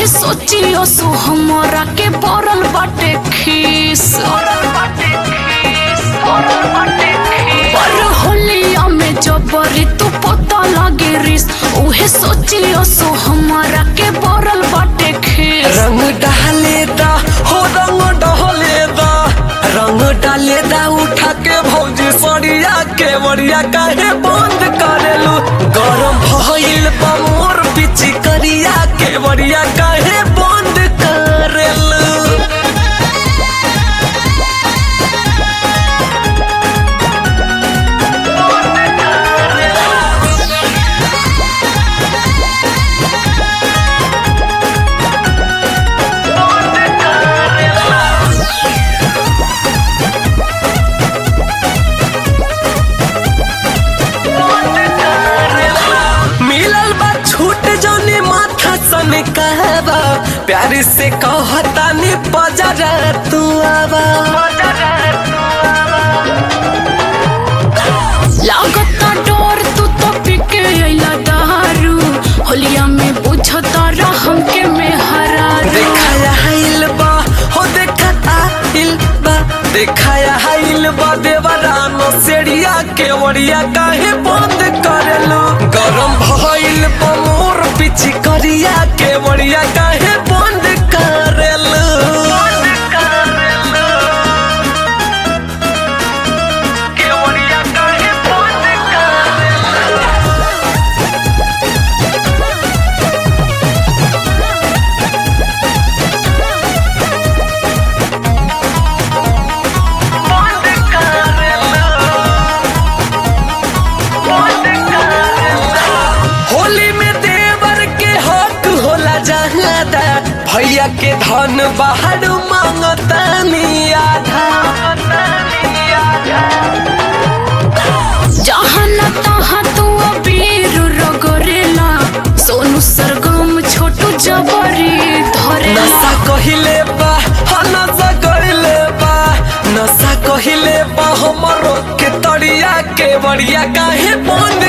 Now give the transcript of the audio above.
उहे सोचियो सो हमरा के पड़ल बाटे खीस पर होलिया में जबरी तू पता लागे रिस उहे सोचियो सो हमरा के पड़ल बाटे खीस रंग डाले दा हो रंग डहले दा रंग डाले दा उठा के भौजी सरिया के बरिया काहे बंद करेलू गरम भइल बा मोर पिची करिया के बरिया काहे बंद करेलू मिलल बा छूट जौनी माथा सन कहबा प्यार से कहता नी बजरा तू आवा लागता डोर तू तो पिके अइला दारू होलिया में बुझता रहम के में हरारू देखाया हाइल बा हो देखा आइल बा देखाया हाइल बा देवरानो सेड़िया के वरिया काहे बंद करेलू गरम भइल बा मोर पिची करिया के वरिया काहे बंद करेलू के वरिया काहे बंद करेलू बंद करेलू होली में देवर के हक होला जहादा भैया के धन बाहर मांगता आधा जहाँ न तहाँ तू अबीर रगरेला सोनू सरगम छोटू जबरी धरेला नशा कहिले बा हाँ नशा कहिले बा नशा कहिले बा हमरो के तरिया के बड़िया काहे बंद